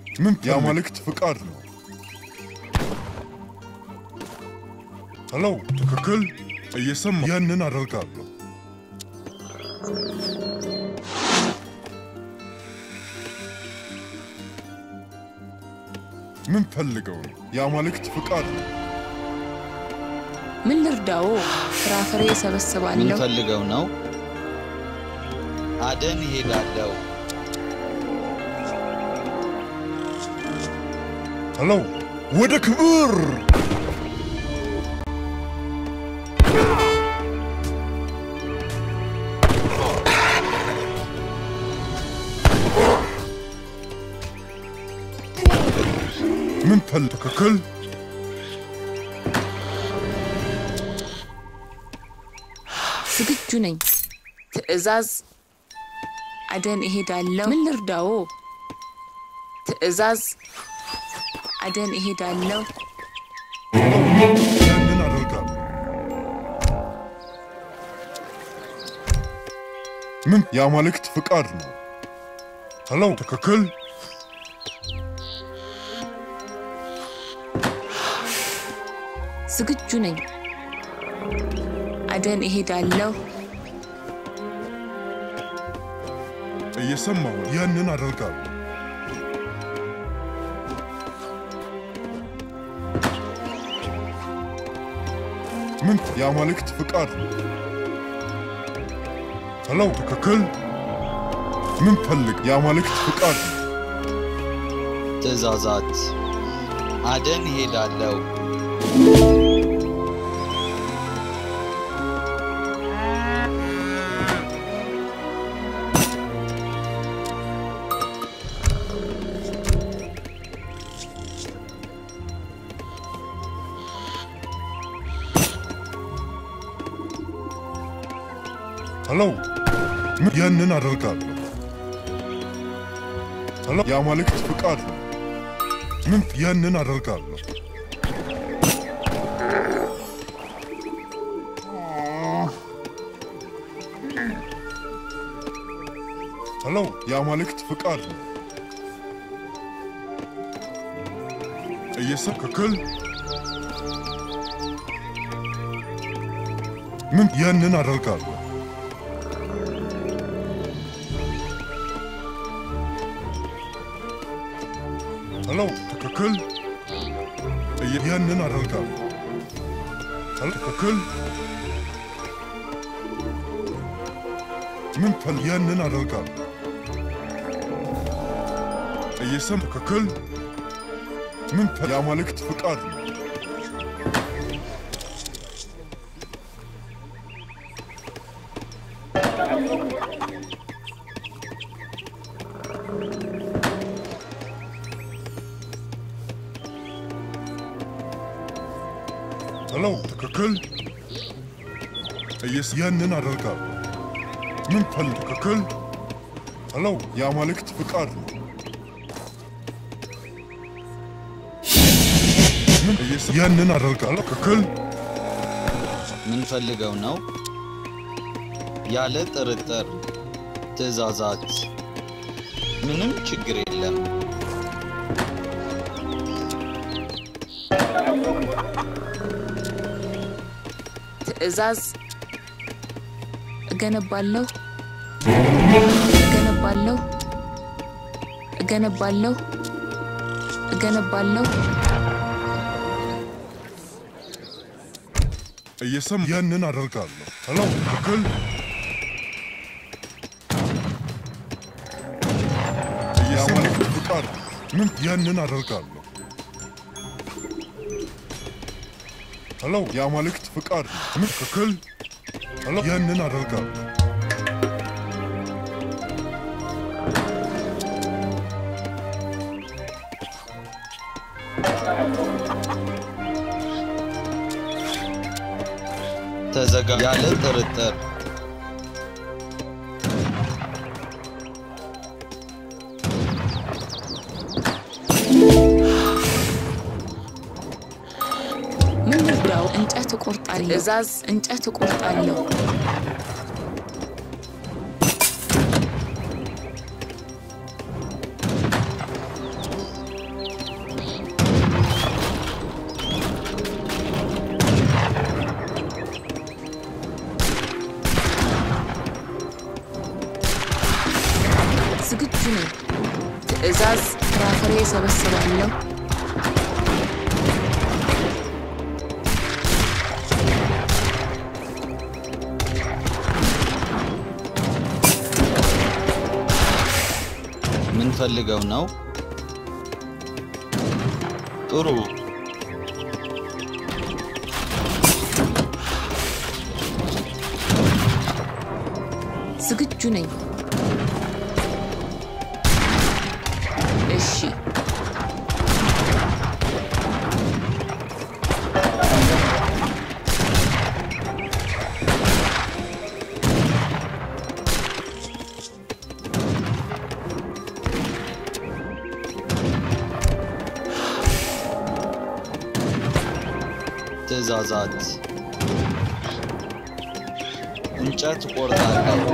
ምን የአማልክት ፍቃድ ነው? ሄሎ፣ ትክክል እየሰማ ያንን አደርጋለሁ። ምን ፈልገው ነው? የአማልክት ፍቃድ ነው። ምን ልርዳዎ? ፍራፍሬ ምን እሰበስባለሁ። ፈልገው ነው? አደን እሄዳለሁ። ሄሎ፣ ወደ ክብር ምን ፈል ትክክል ዝግጁ ነኝ። ትዕዛዝ አደን እሄዳለሁ። ምን ልርዳዎ? ትዕዛዝ አደን እሄዳለሁ። ያንን አደርጋለሁ። ምን የአማልክት ፍቃድ ነው? ሄሎ፣ ትክክል ዝግጁ ነኝ። አደን እሄዳለሁ። እየሰማሁ ነው። ያንን አደርጋለሁ። ምን የአማልክት ፍቃድ ነው? ሄሎ፣ ትክክል ምን ፈልግ የአማልክት ፍቃድ ነው? ትእዛዛት አደን እሄዳለሁ። ሄሎ፣ ምን ያንን አደርጋለሁ። ሄሎ፣ የአማልክት ፍቃድ ነው። ምን ያንን አደርጋለሁ። ሄሎ፣ የአማልክት ፍቃድ ነው። እየሰብ ክክል ምን ያንን አደርጋለሁ። ሄሎ፣ ትክክል እየ- ያንን አደርጋለሁ። ሄሎ፣ ትክክል ምን ፈል ያንን አደርጋለሁ። እየሰም ትክክል ምን ፈል የአማልክት ፍቃድ ነው። ሄሎ፣ ትክክል እየስ ያንን አደርጋለሁ። ምን ፈል ትክክል ሄሎ፣ የአማልክት ፍቃድ ነው። ምን እየስ ያንን አደርጋለሁ። ትክክል ምን ፈልገው ነው? ያለ ጥርጥር ትእዛዛት ምንም ችግር የለም። ትዕዛዝ እገነባለሁ እገነባለሁ እገነባለሁ እገነባለሁ እየሰም ያንን አደርጋለሁ። ሄሎ፣ ትክክል የአማልክት ፍቃድ ነው። ምን ያንን አደርጋለሁ። ሄሎ፣ የአማልክት ፍቃድ ነው። ምን ትክክል ሄሎ፣ ያንን አደርጋለሁ። ተዘጋ ያለ ጥርጥር ምን ልርዳው? እንጨት እቆርጣለሁ። ትዕዛዝ እንጨት እቆርጣለሁ። ትዕዛዝ ፍራፍሬ ሰበስባለሁ። ምን ፈልገው ነው? ጥሩ ዝግጁ ነኝ። እሺ፣ ትዕዛዛት እንጨት ቆርጣለሁ።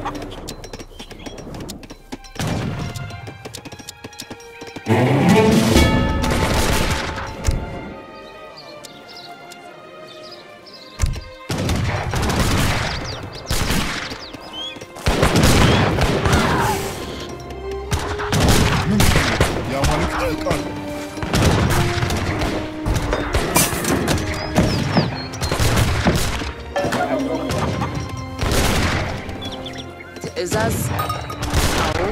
ምን የአማልክት ፍቃድ ትዕዛዝ አዎ፣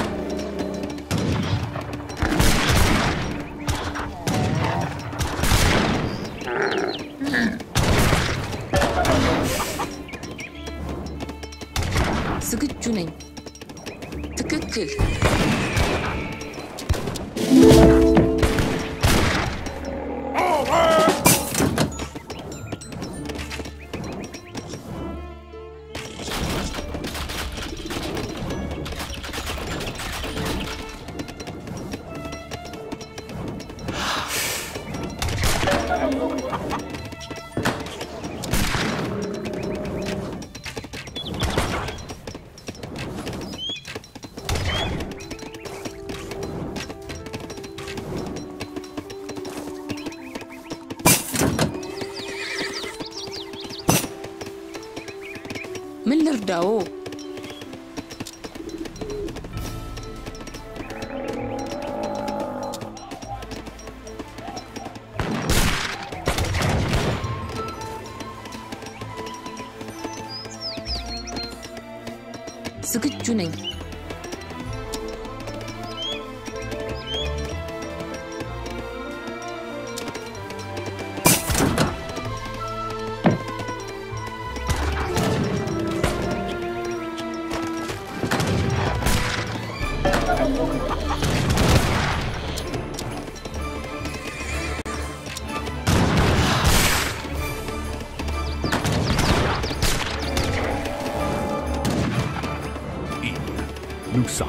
ዝግጁ ነኝ። ትክክል። ምን ልርዳዎ? ዝግጁ ነኝ። Nusa.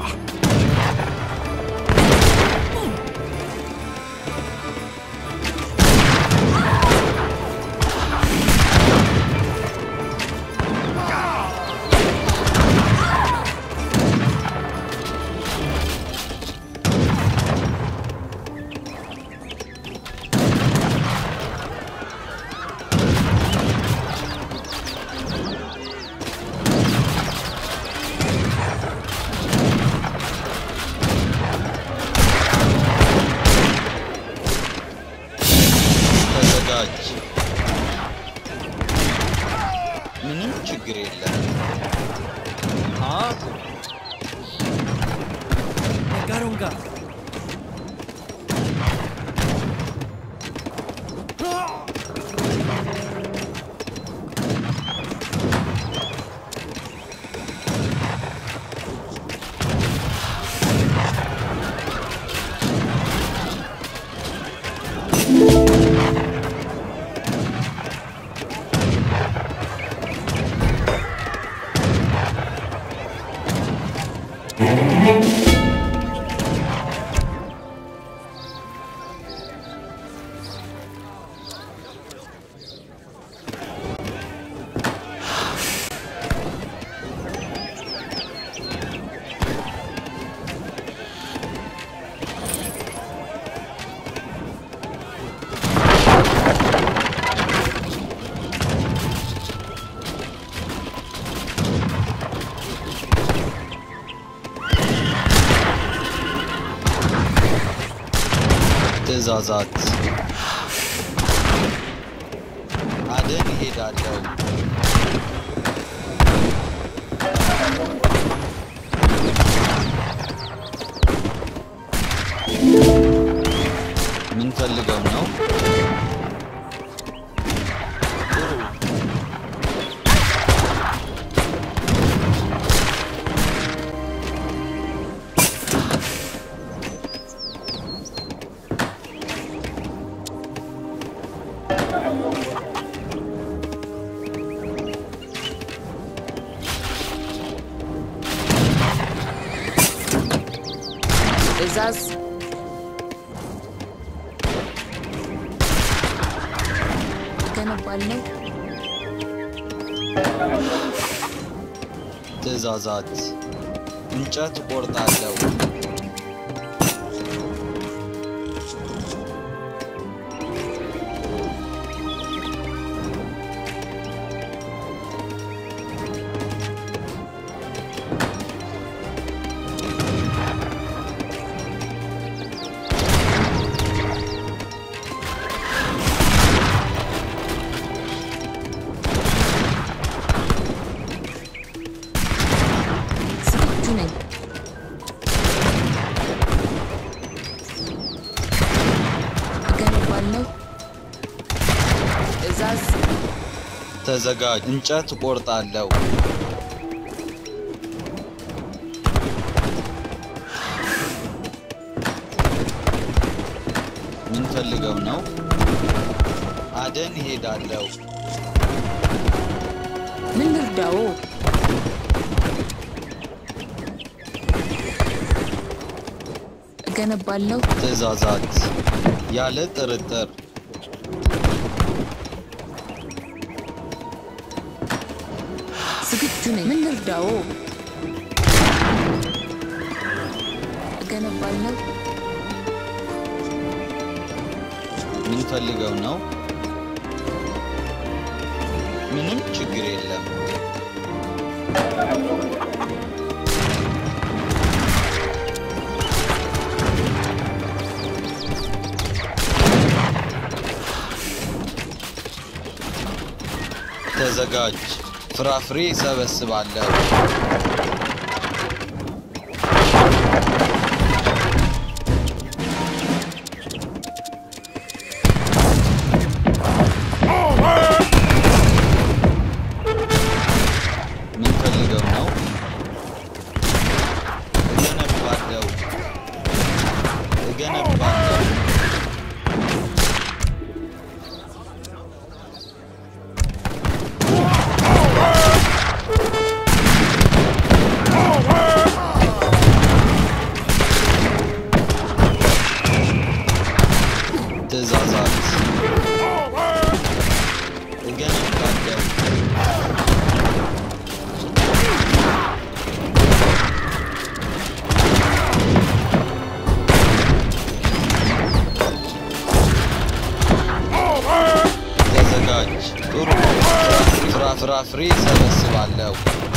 ተዘጋጅ። ምንም ችግር የለም። አቁም። Garonga. ትእዛዛት አደን እሄዳለሁ። ምን ፈልገው ነው? ጥሩ ትዕዛዝ እገነባለሁ። ትእዛዛት እንጨት እቆርጣለሁ። ዝግጁ ነኝ። እገነባለሁ። ትዕዛዝ ተዘጋጅ። እንጨት እቆርጣለሁ። ምን ፈልገው ነው? አደን እሄዳለሁ። ምን ልርዳዎ? እገነባለሁ። ትእዛዛት ያለ ጥርጥር ዝግጁ ነኝ። ምን ልርዳዎ? እገነባለሁ። ምን ፈልገው ነው? ምንም ችግር የለም። ተዘጋጅ። ፍራፍሬ ሰበስባለሁ። ምን ፈልገው ነው? እገነባለሁ እገነባለሁ። ትእዛዛት እገነባለሁ ተዘጋጅ። ጥሩ ፍራፍራፍሬ ሰበስባለሁ።